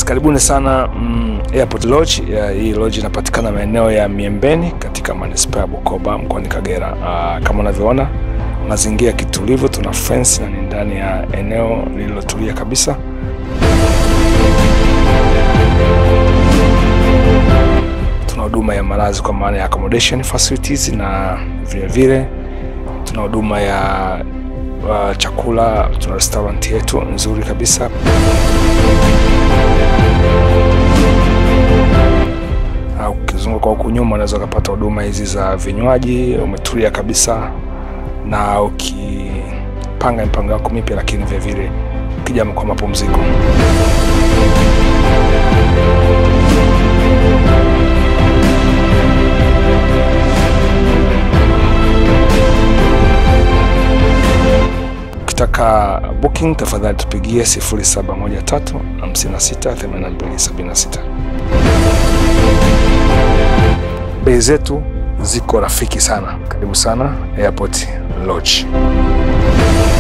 Yes, karibuni sana mm, Airport Lodge. Ya, hii lodge inapatikana maeneo ya Miembeni katika manispaa ya Bukoba mkoani Kagera. Uh, kama unavyoona mazingira kitulivu, tuna fence na ni ndani ya eneo lililotulia kabisa. Tuna huduma ya malazi kwa maana ya accommodation facilities na vile vile tuna huduma ya uh, chakula. Tuna restaurant yetu nzuri kabisa. Uh, ukizunguka huku nyuma unaweza ukapata huduma hizi za vinywaji, umetulia kabisa, na ukipanga mipango yako mipya, lakini vile vile ukija kwa mapumziko. Ukitaka booking tafadhali tupigie 0713 56 8276. Bei zetu ziko rafiki sana. Karibu sana Airport Lodge.